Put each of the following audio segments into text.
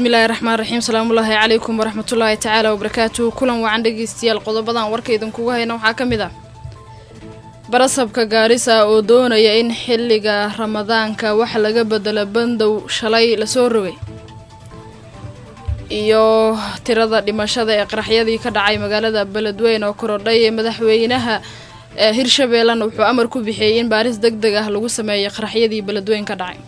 bismillaahi raxmaan raxiim salaamullaahi calaykum waraxmatullaahi tacaala wabarakaatuhu kulan wacan dhegeystayaal qodobadan warka idinkugu hayna waxaa ka mid ah barasabka gaarisa oo doonaya in xilliga ramadaanka wax laga bedelo bandow shalay lasoo rogay iyo tirada dhimashada ee qaraxyadii ka dhacay magaalada beledweyn oo korodhay ee madaxweynaha hirshabeellena wuxuu amar ku bixiyey in baaris deg deg ah lagu sameeyay qaraxyadii beledweyn ka dhacay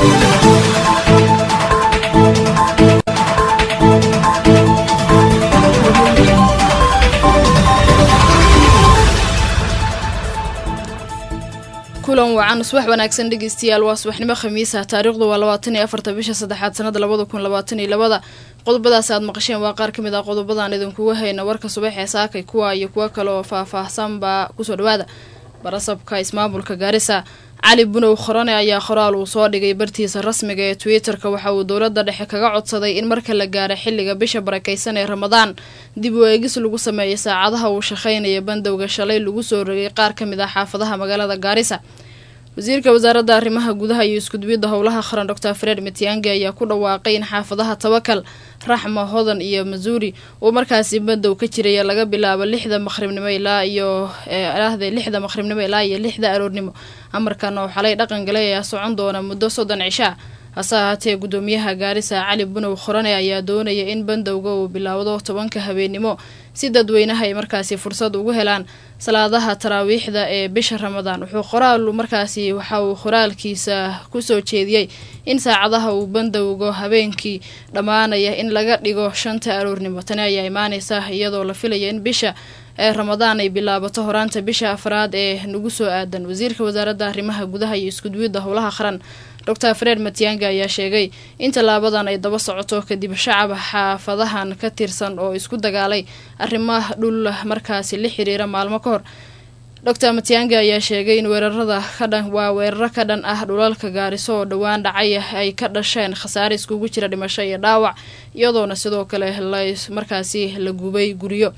kulan wacan subax wanaagsan dhegeystayaal waa subaxnimo khamiisa taariikhdu waa labaatan iyo afarta bisha saddexaad sanada labada kun labaatan iyo labada qodobadaas aad maqasheen waa qaar ka mid ah qodobadan idinkuga hayna warka subax ee saakay kuwa iyo kuwo kale oo faah-faahsanba kusoo dhawaada barasabka ismaamulka gaarisa cali bunow khorane ayaa qoraal uu soo dhigay bartiisa rasmiga ee twitter-ka waxa uu dowladda dhexe kaga codsaday in marka la gaaro xilliga bisha barakeysan ee ramadaan dib u eegis lagu sameeyay saacadaha uu shaqaynaya bandowga shalay lagu soo rogay qaar ka mid ah xaafadaha magaalada gaarisa wasiirka wasaaradda arrimaha gudaha iyo iskudubidda howlaha qaran doctor fred mitiangi ayaa ku dhawaaqay in xaafadaha tabakal raxma hodan iyo masuuri uu markaasi bandow ka jiraya laga bilaabo lixda maqribnimo ilaa iyo ahde lixda maqribnimo ilaa iyo lixda aroornimo amarkan oo xalay dhaqan galay ayaa socon doona muddo soddon cishaa hase ahaatee guddoomiyaha gaarisa cali bunow khorane ayaa doonaya in bandowga uu bilaawdo tobanka habeennimo si dadweynaha ay markaasi fursad ugu helaan salaadaha taraawiixda ee bisha ramadaan wuxuu qoraal markaasi waxa uu qoraalkiisa kusoo jeediyey in saacadaha uu bandowgo habeenkii dhammaanaya in laga dhigo shanta aroornimo tani ayaa imaaneysa iyadoo la filaya in bisha ee ramadaan ay bilaabato horaanta bisha afraad ee nagu soo aadan wasiirka wasaaradda arrimaha gudaha iyo iskuduwidda howlaha qaran doctor fred matianga ayaa sheegay in tallaabadan ay daba socoto kadib shacab xaafadahan ka tirsan oo isku dagaalay arrimaha dhul markaasi la xiriira maalmo ka hor doctor matianga ayaa sheegay in weerarada kadhan waa weeraro ka dhan ah dhulalka gaariso oo dhowaan dhacay ay ka dhasheen khasaare iskugu jira dhimasho iyo dhaawac iyadoona sidoo kale la markaasi la gubay guryo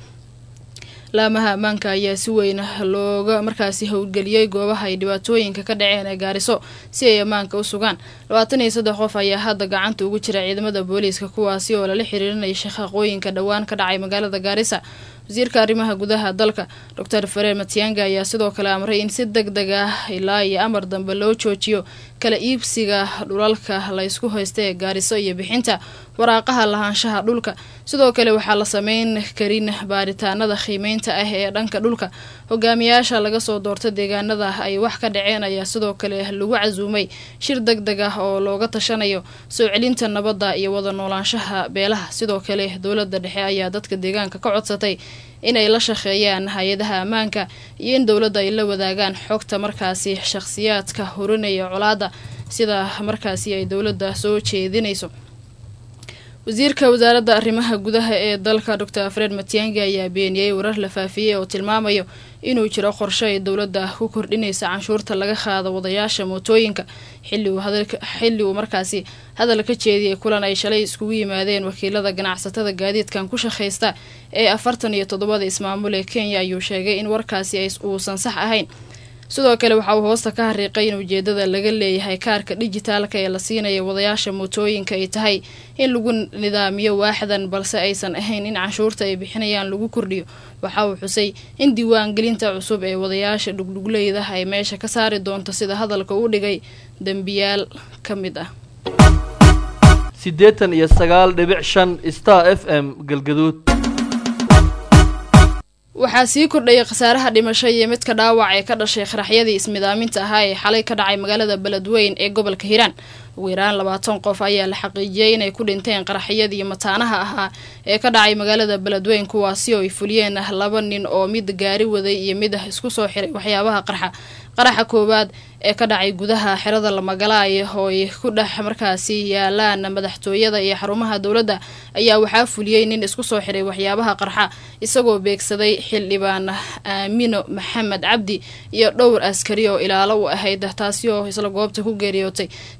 laamaha ammaanka ayaa si weyn looga markaasi howlgeliyey goobaha ay dhibaatooyinka ka dhaceen ee gaariso si ay ammaanka u sugaan labaatan iyo saddex qof ayaa hadda gacanta ugu jira ciidamada booliiska kuwaasi oo lala xiriirinaya shaqaqooyinka dhowaan ka dhacay magaalada gaarisa wasiirka arrimaha gudaha dalka doctor fareer matianga ayaa sidoo kale amray in si deg deg ah ilaa iyo amar dambe loo joojiyo kala iibsiga dhulalka la ysku haysta ee gaariso iyo bixinta waraaqaha lahaanshaha dhulka sidoo kale waxaa la sameyn karin baaritaanada qiimeynta ah ee dhanka dhulka hogaamiyaasha laga soo doorta deegaanada ay wax ka dhaceen ayaa sidoo kale lagu casuumay shir deg deg ah oo looga tashanayo soo celinta nabadda iyo wada noolaanshaha beelaha sidoo kale dowladda dhexe ayaa dadka deegaanka ka codsatay inay la shaqeeyaan hay-adaha ammaanka iyo in dowladda ay la wadaagaan xogta markaasi shaqhsiyaadka horinaya colaada sida markaasi ay dowladda soo jeedinayso wasiirka wasaaradda arrimaha gudaha ee dalka doctor fred matiangi ayaa beeniyey warar la faafiyey oo tilmaamayo inuu jiro qorshe ay dowladda ku kordhinaysa canshuurta laga qaado wadayaasha mootooyinka xilli uu markaasi hadal ka jeediyey kulan ay shalay iskugu yimaadeen wakiilada ganacsatada gaadiidkan ku shaqaysta ee afartan iyo toddobada ismaamul ee kenya ayuu sheegay in warkaasi uusan sax ahayn sidoo kale waxa uu hoosta ka hariiqay in ujeedada laga leeyahay kaarka dijitaalka ee la siinaya wadayaasha mootooyinka ay tahay in lagu nidaamiyo waaxdan balse aysan ahayn in canshuurta ay bixinayaan lagu kordhiyo waxa uu xusay in diiwaangelinta cusub ee wadayaasha dhugdhugleyda ay meesha ka saari doonto sida hadalka u dhigay dembiyaal ka mid ah siddeetan iyo sagaal dhibic shan star f m galgaduud waxaa sii kordhayay khasaaraha dhimasho iyo midka dhaawac ee ka dhashay qaraxyadii ismidaaminta ahaa ee xalay ka dhacay magaalada beledweyn ee gobolka hiiraan ugu yaraan labaatan qof ayaa la xaqiijiyey inay ku dhinteen qaraxyadii mataanaha ahaa ee ka dhacay magaalada beledweyn kuwaasi oo ay fuliyeen laba nin oo mid gaari waday iyo mid isku soo xiray waxyaabaha qarxa qaraxa koowaad ee ka dhacay gudaha xerada lamagalaay oo ay ku dhex markaasi yaalaan madaxtooyada iyo xarumaha dowladda ayaa waxaa fuliyey nin isku soo xiray waxyaabaha qarxa isagoo beegsaday xildhibaan aamino maxamed cabdi iyo dhowr askari oo ilaalo u ahayd taasi oo isla goobta ku geeriyootay siday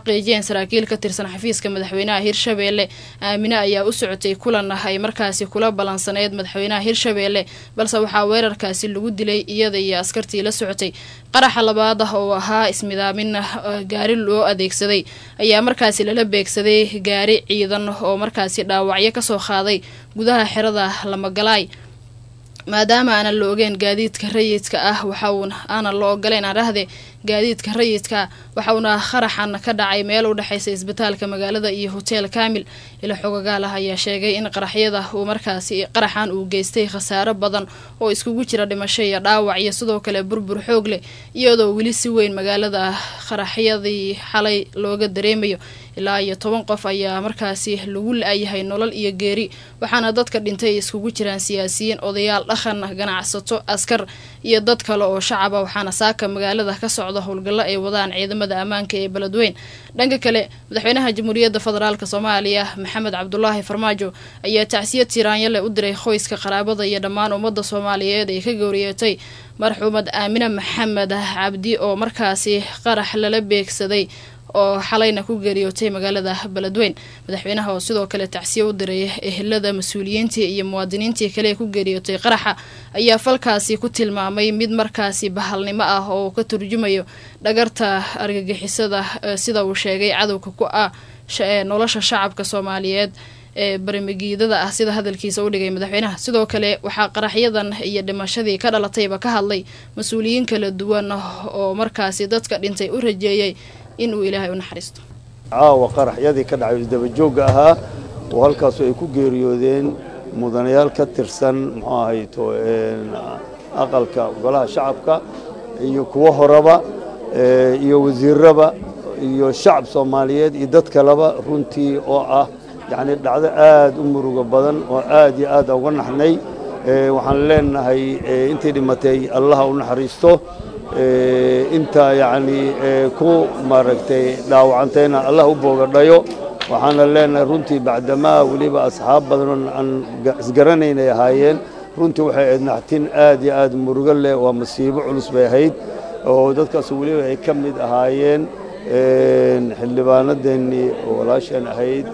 xaqiijiyeen saraakiil ka tirsan xafiiska madaxweynaha hirshabeelle aamine ayaa u socotay kulan ay markaasi kula balansaneyd madaxweynaha hirshabeelle balse waxaa weerarkaasi lagu dilay iyada iyo askartii la socotay qaraxa labaad ah oo ahaa ismidaamin gaari loo adeegsaday ayaa markaasi lala beegsaday gaari ciidan oo markaasi dhaawacyo kasoo qaaday gudaha xerada lamagalaay maadaama aanan la ogeen gaadiidka rayidka ah waxaun aanan la ogoleyn aan dhahde gaadiidka rayidka waxauna qaraxan ka dhacay meel u dhexeysa isbitaalka magaalada iyo hotel kamil ila xogagaal ah ayaa sheegay in qaraxyada uu markaasi qaraxan uu geystay khasaaro badan oo iskugu jira dhimasho iyo dhaawac iyo sidoo kale burbur xoog leh iyadoo weli si weyn magaalada qaraxyadii xalay looga dareemayo ilaa iyo toban qof ayaa markaasi lagu la-yahay nolol iyo geeri waxaana dadka dhintay iskugu jiraan siyaasiyiin odayaal dhaqan ganacsato askar iyo dad kale oo shacaba waxaana saaka magaalada ka socda howlgallo ay wadaan ciidamada ammaanka ee beledweyn dhanka kale madaxweynaha jamhuuriyadda federaalk soomaaliya maxamed cabdulaahi farmaajo ayaa tacsiyad tiraanyale u diray qoyska qaraabada iyo dhammaan ummadda soomaaliyeed ee ka gowriyeetay marxuumad aamine maxamed cabdi oo markaasi qarax lala beegsaday oo xalayna ku geeriyootay magaalada beledweyn madaxweynaha oo sidoo kale tacsiye u diray ehelada mas-uuliyiintii iyo muwaadiniintii kale ee ku geeriyootay qaraxa ayaa falkaasi ku tilmaamay mid markaasi bahalnimo ah oo ka turjumayo dhagarta argagixisada sida uu sheegay cadowga ku ah nolosha shacabka soomaaliyeed ee barimigiidada ah sida hadalkiisa u dhigay madaxweynaha sidoo kale waxaa qaraxyadan iyo dhimashadii ka dhalatayba ka hadlay mas-uuliyiin kala duwan oo markaasi dadka dhintay u rajeeyey inuu ilaahay u naxariisto caawa qaraxyadii ka dhacay isdabajoogga ahaa oo halkaasu ay ku geeriyoodeen mudanayaal ka tirsan muxuu ahayto aqalka golaha shacabka iyo kuwo horeba iyo wasiirraba iyo shacab soomaaliyeed iyo dad kaleba runtii oo ah yacni dhacdo aad u murugo badan oo aad iyo aad uga naxnay waxaan leenahay intii dhimatay allaha u naxariisto inta yacni ku maaragtay dhaawacantayna allah u boogadhayo waxaana leenahay runtii bacdamaa weliba asxaab badan aan isgaranaynay ahaayeen runtii waxay ahayd naxtin aad iyo aad murugo leh waa masiibo culus bay ahayd oo dadkaas weliba ay ka mid ahaayeen xildhibaanadeennii oo walaasheen ahayd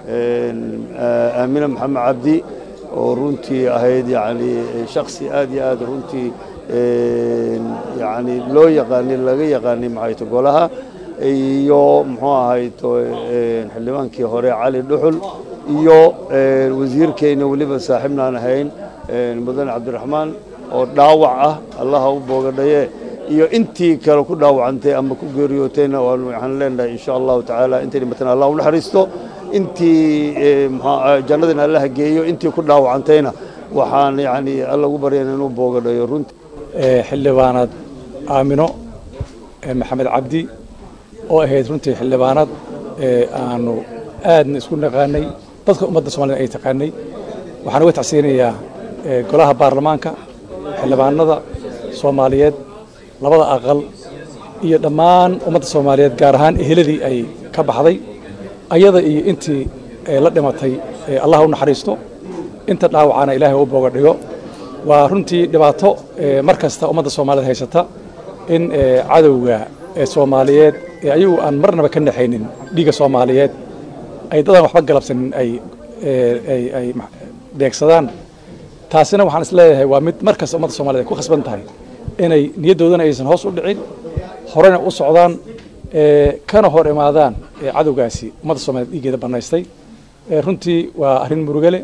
aamine maxamed cabdi oo runtii ahayd yacni shaksi aad iyo aad runtii yacni loo yaqaanay laga yaqaanay maxayto golaha iyo muxuu ahayto xildhibaankii hore cali dhuxul iyo wasiirkeyna weliba saaxiibnaan ahayn mudane cabdiraxmaan oo dhaawac ah allaha u boogadhaye iyo intii kale ku dhaawacantay ama ku geeriyootayna waxaan leenahay insha allahu tacaala intay dhimatana allah u naxariisto intii jannadina allaha geeyo intii ku dhaawacantayna waxaan yani alla ugu baryana inuu boogadhayo runtii xildhibaanad aamino maxamed cabdi oo ahayd runtii xildhibaanad aanu aadna isku naqaanay dadka ummadda somalida ay taqaanay waxaan uga tacsiyanayaa golaha baarlamaanka xildhibaanada soomaaliyeed labada aqal iyo dhammaan ummadda soomaaliyeed gaar ahaan eheladii ay ka baxday ayada iyo intii la dhimatay allah u naxariisto inta dhaawacana ilaahay u booga dhigo waa runtii dhibaato mar kasta ummadda soomaaliyeed haysata in cadowga soomaaliyeed ee ayagu aan marnaba ka naxaynin dhiigga soomaaliyeed ay dadaan waxba galabsanin ay ay beegsadaan taasina waxaan is leeyahay waa mid mar kasta ummadda somaliyed ay ku khasban tahay inay niyaddoodana aysan hoos u dhicin horena u socdaan kana hor imaadaan cadowgaasi ummadda somaliyed dhiiggeeda bannaystay runtii waa arrin murugale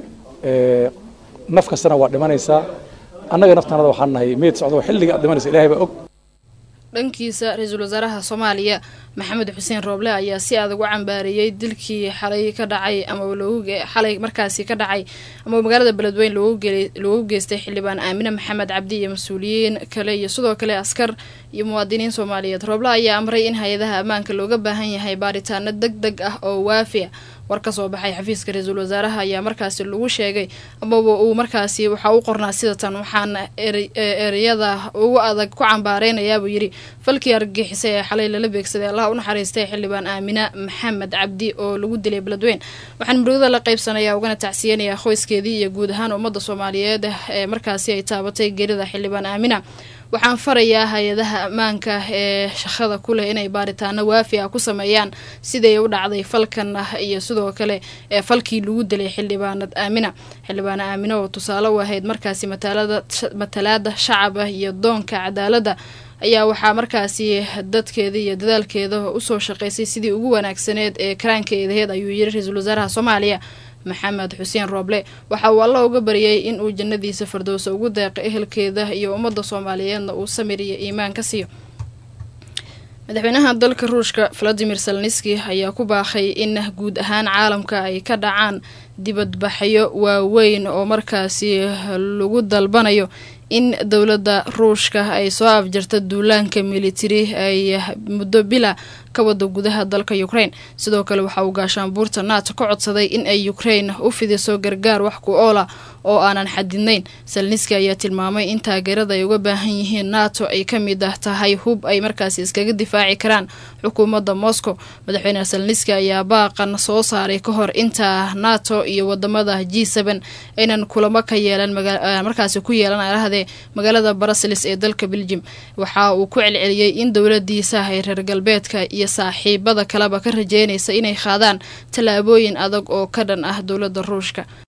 naf kastana waa dhimanaysaa annaga naftanada waxaan nahay meyd socdo xilliga aad dhimanaysa ilahay baa og dhankiisa ra-iisul wasaaraha soomaaliya maxamed xuseen rooble ayaa si adag u cambaareeyey dilkii xalay ka dhacay ama xalay markaasi ka dhacay ama magaalada beledweyn loogu geystay xildhibaan aamine maxamed cabdi iyo mas-uuliyiin kale iyo sidoo kale askar iyo muwaadiniin soomaaliyeed rooble ayaa amray in hay-adaha ammaanka looga baahan yahay baaritaano deg deg ah oo waafi a war ka soo baxay xafiiska ra-iisul wasaaraha ayaa markaasi lagu sheegay amaba uu markaasi waxaa u qornaa sida tan waxaana ereyada ugu adag ku cambaareynaya buu yidhi falkii argagixisa ee xalay lala beegsaday allah u naxariistay xildhibaan aamina maxamed cabdi oo lagu dilay beledweyn waxaan murugada la qaybsanayaa ugana tacsiyanayaa qoyskeedii iyo guud ahaan ummadda soomaaliyeed ee markaasi ay taabatay geerida xildhibaan aamina waxaan farayaa hay-adaha ammaanka ee shaqada ku leh inay baaritaano waafi ah ku sameeyaan siday u dhacday falkan ah iyo sidoo kale ee falkii lagu dilay xildhibaanad aamina xildhibaana aamina oo tusaale u ahayd markaasi matalaada shacab ah iyo doonka cadaaladda ayaa waxaa markaasi dadkeeda iyo dadaalkeeda usoo shaqeysay sidii ugu wanaagsaneed ee karaankeedaheed ayuu yiri ra-iisul wasaaraha soomaaliya maxamed xuseen rooble waxa uu alla uga baryay in uu jannadiisa fardowsa ugu deeqa ehelkeeda iyo ummadda soomaaliyeedna uu samir iyo iimaan ka siiyo madaxweynaha dalka ruushka valadimir selniski ayaa ku baaqay in guud ahaan caalamka ay ka dhacaan dibadbaxyo waaweyn oo markaasi lagu dalbanayo in dowladda ruushka ay soo afjarta duulaanka militari ay muddo bila ka wada gudaha dalka ukraine sidoo kale waxa uu gaashaanbuurta nato ka codsaday in ay ukraine u fidiso gargaar wax ku oola oo aanan xadidnayn salniski ayaa tilmaamay in taageerada ay uga baahan yihiin nato ay ka mid ah tahay hub ay markaasi iskaga difaaci karaan xukuumadda moscow madaxweyne salniski ayaa baaqan soo saaray ka hor inta nato iyo wadamada g seen aynan kulamo ka yeelan markaasi ku yeelan arahdee magaalada brussels ee dalka belgium waxa uu ku celceliyey in dowladiisa ay reer galbeedka iyo saaxiibada kaleba ka rajeynaysa inay qaadaan tallaabooyin adag oo ka dhan ah dowladda ruushka